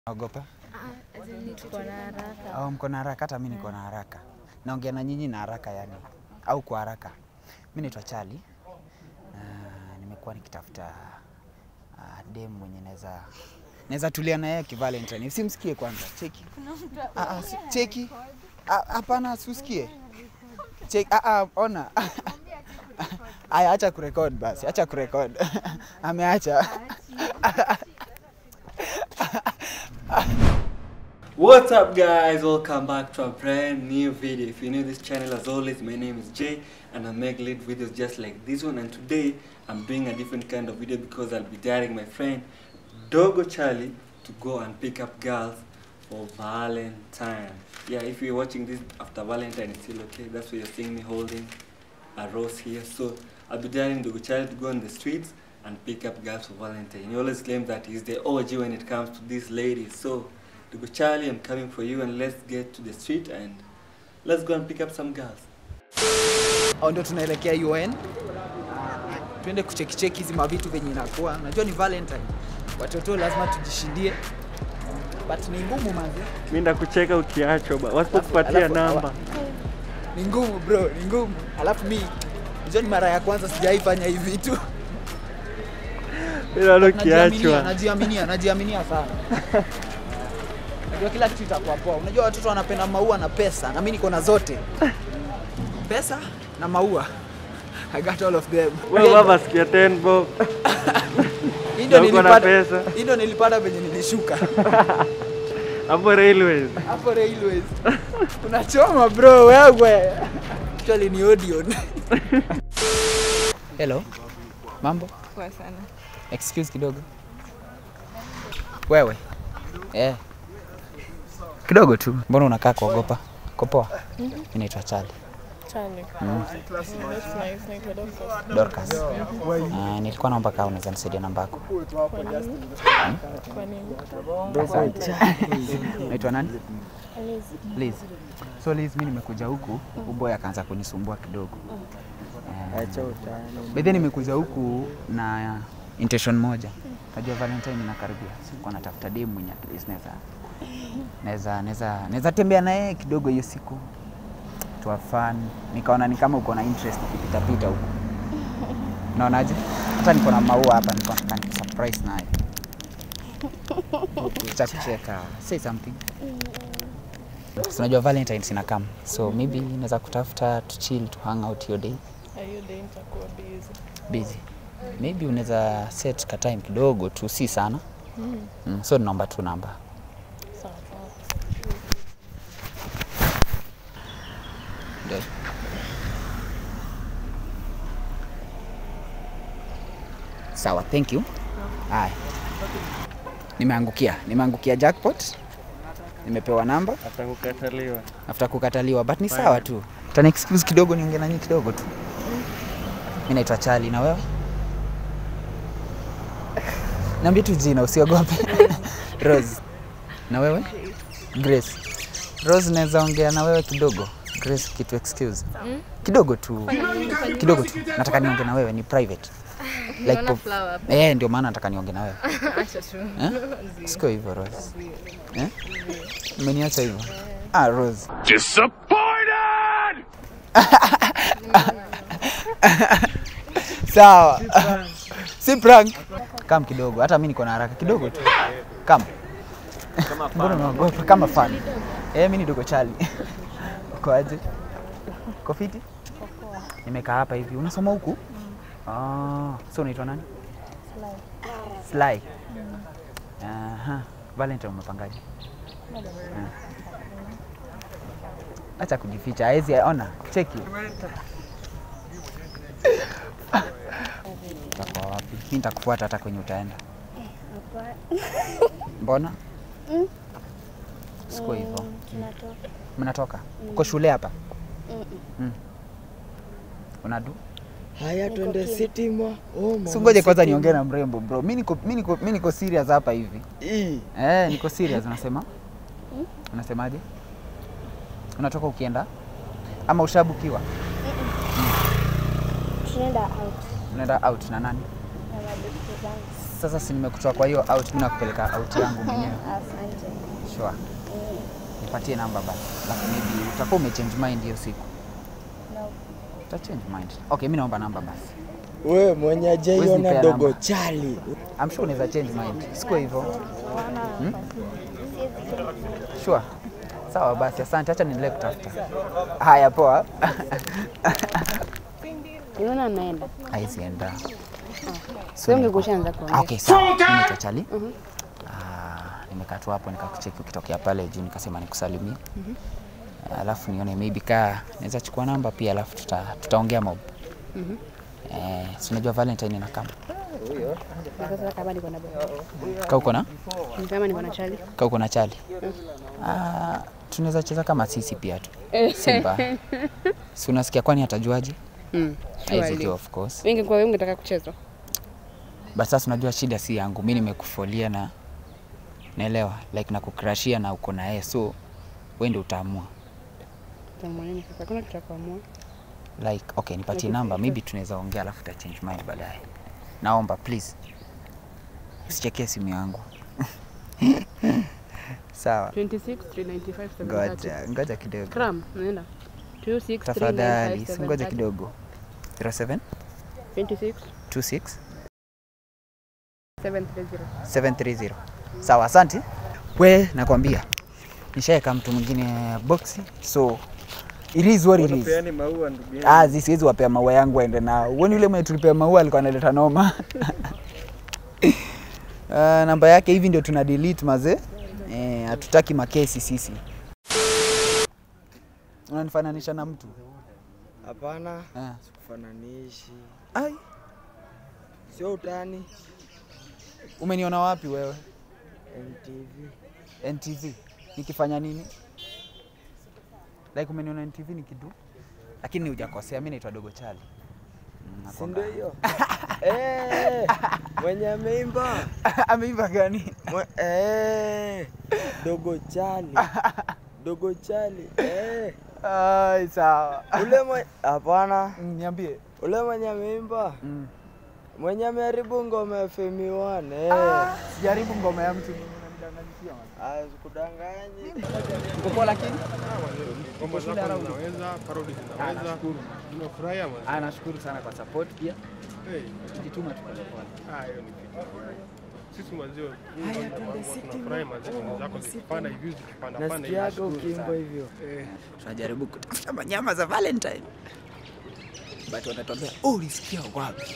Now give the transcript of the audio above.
Naogopa? Tuko na haraka. Au mko na haraka? Hata mimi niko na haraka. Naongea na nyinyi na haraka yani, au kwa haraka. Mimi naitwa Charlie. Uh, nimekuwa nikitafuta uh, dem mwenye naweza naweza tulia na yeye kivalentine. Simsikie kwanza, cheki. Ah, ah, si- cheki. Ah, Hapana, usikie. Cheki. Ah, ah, ona. Aya, acha kurekod basi, acha kurekod. Ameacha. What's up guys, welcome back to a brand new video. If you're new to this channel as always, my name is Jay and I make lit videos just like this one and today I'm doing a different kind of video because I'll be daring my friend Dogo Charlie to go and pick up girls for Valentine. Yeah, if you're watching this after Valentine it's still okay. That's why you're seeing me holding a rose here. So I'll be daring Dogo Charlie to go on the streets and pick up girls for Valentine. He always claims that he's the OG when it comes to these ladies. So Dogo Charlie, I'm coming for you and let's get to the street and let's go and pick up some girls. au ndio tunaelekea UN. Twende kuchekicheki hizi mavitu venye inakuwa. Najua ni Valentine, watoto lazima tujishindie, but ni ngumu manzi, Mimi ndakucheka ukiachwa ba. Wasipokupatia Alafu- namba. ni ngumu bro, ni ngumu. Alafu mi najua ni mara ya kwanza sijaifanya hivi vitu. Bila leo Najiaminia, ukiachwa. najiaminia, najiaminia sana. Najua kila kitu itakuwa poa. Unajua watoto wanapenda maua na pesa, na mimi niko na zote, pesa na maua. I got all of them. Wewe baba sikia 10 bob. Hii ndio na uko na nilipata, pesa. hii ndio nilipata venye nilishuka Hapo railways. hapo railways. Unachoma bro wewe. Actually ni Odeon. Hello. Mambo? Poa sana. Excuse kidogo. Wewe. Eh. Kidogo tu. Mbona unakaa kuogopa? Kopoa. Mimi naitwa Charlie. Charlie. That's nice. Naitwa Dorcas. Dorcas. Uh, nilikuwa naomba kama unaweza nisaidia namba yako. Kwa nini? Asante. Naitwa nani? Alice. Liz. So Liz, mimi nimekuja huku, huyu boy akaanza kunisumbua kidogo. Bedhe nimekuja huku na intention moja. Najua Valentine inakaribia. Sikuwa natafuta demu mwenye at least naweza naweza naweza naweza tembea na yeye kidogo hiyo siku. To have fun. Nikaona ni kama uko na interest ukipita pita huku. Unaonaje? Hata niko na maua hapa niko nataka nikusurprise naye. Cha kucheka. Say something. So, unajua Valentine's ina come. So maybe naweza kutafuta to chill to hang out your day Hiyo day nitakuwa busy. busy. Maybe unaweza set ka time kidogo tu, si sana. Mm, so naomba tu namba. Sawa sawa. Ndio. Sawa, thank you. Haya. Nimeangukia, nimeangukia jackpot. Nimepewa namba Atakukataliwa. after kukataliwa, but ni sawa tu. Tani excuse kidogo, niongee na nyinyi kidogo tu. Mimi naitwa Charlie, na wewe? Niambie tu jina, usiogope. Rose. Na wewe? Grace. Rose, naweza ongea na wewe kidogo? Grace, kitu excuse. Kidogo tu. Kidogo tu. Nataka niongee na wewe, ni private. Like Naona pop- flower hapa. Eh, ndio maana nataka niongee na wewe. Acha tu. Eh? Siko hivyo Rose. Eh? Umeniacha hivyo? Ah, Rose. Disappointed! Sawa. Si prank. Kam kidogo, hata mimi niko na haraka kidogo tu. Kam. Mbona unaogopa kama fan? Eh, mimi ni dogo Charlie. Uko aje? Uko fiti? Nimekaa hapa hivi. Unasoma huku? Ah, so unaitwa nani? Sly. Aha. Valentine umepangaje? Ah. Acha kujificha, hawezi ona. Cheki. Utakuwa wapi? Mimi nitakufuata hata kwenye utaenda. Mbona? Siko hivyo. Mnatoka? Uko shule hapa? Mm. Unadu? Haya, twende Sitima. Oh, mama, Si ngoje kwanza Sitima. niongee na mrembo bro. Mimi niko mimi niko mimi niko serious hapa hivi. Ii, Eh, niko serious unasema? Unasemaje? Unatoka ukienda? Ama ushabukiwa? tunaenda out Unaenda out na nani? na mabesti zangu. Sasa si nimekutoa kwa hiyo out, mimi nakupeleka out yangu mwenyewe. Asante. Sure. Eh, Nipatie namba basi. Alafu maybe utakuwa umechange mind hiyo siku. no. Uta change mind. Okay, mimi naomba namba basi. We mwenye Huwezi ajaiona nipea dogo namba. chali. I'm sure unaweza change mind. Sikuwa hivyo. Siwezi change. Sure. Sawa basi, asante. Acha niendelee kutafuta. Haya, poa. Unaona naenda. Haizi enda. Sio ungekushaanza kuongea. Okay, sawa. Mimi naitwa Chali. Ah, nimekaa tu hapo nikakucheki ukitokea pale juu nikasema nikusalimie. Alafu nione maybe kaa naweza chukua namba pia alafu tuta, tutaongea mob. Eh, si unajua Valentine ina kama. Na sasa kama niko na baba. Kaa uko na? Ni kama niko na chali. Kaa uko na Chali. Ah, tunaweza cheza kama sisi pia tu. Simba. Si unasikia kwani atajuaje? Mm. Haizi Surely. tu of course. Wengi kwa wewe ungetaka kucheza. But sasa unajua shida si yangu, mi nimekufolia na naelewa like nakukrashia na uko na yeye, so wewe ndio utaamua Tamwoneni sasa kuna kitu cha kuamua. like okay, nipatie namba, maybe tunaweza ongea alafu uta change mind baadaye. Naomba please usichekee simu yangu sawa. 26 395 730. Ngoja ngoja kidogo Kram, naenda. 26 tafadhali, si ngoja 395 kidogo. 07 26 26 730. 730. Sawa, asante. We, nakwambia nishaeka mtu mwingine boxi, so it is what it is. Peani maua ndugu yangu. Ah, zi siwezi wapea maua yangu aende nao. Uone yule mwenye tulipea maua alikuwa analeta noma. Uh, namba yake hivi ndio tuna delete mazee. Eh, hatutaki makesi sisi. Unanifananisha na mtu? Hapana, Eh. sikufananishi. Ai, Sio utani. umeniona wapi wewe? NTV. NTV. Nikifanya nini? Like umeniona NTV nikidu? Lakini hujakosea, mimi naitwa Dogo Chali. Mm, Si nakwanga- ndio hiyo? Eh, mwenye ameimba. Ameimba gani? Mwe- Eh, dogo chali. Dogo chali. Eh, Ai, sawa. ule mwenye hapana, Mm, Niambie. ule mwenye ameimba. Mm. Mwenye ameharibu ngoma ya Femi One. Eh. Ah, Sijaribu ngoma ya mtu unanidanganyia man. Ah, sikudanganyi. Uko poa lakini? Ngoma zako zinaweza, parodi Ah, zinaweza. nashukuru. Nimefurahia mwanzo. Ah, nashukuru sana kwa support pia. Hey, Tujituma tu pole pole. ah, hiyo ni kitu. Sisi mwanzio tunafurahi mwanzio ngoma zako zikipanda hivi zikipanda panda hivi. Nasikiaga ukiimba hivyo. Eh, Tunajaribu kutafuta manyama za Valentine. But wanatuambia, "Oh, ulisikia wapi?"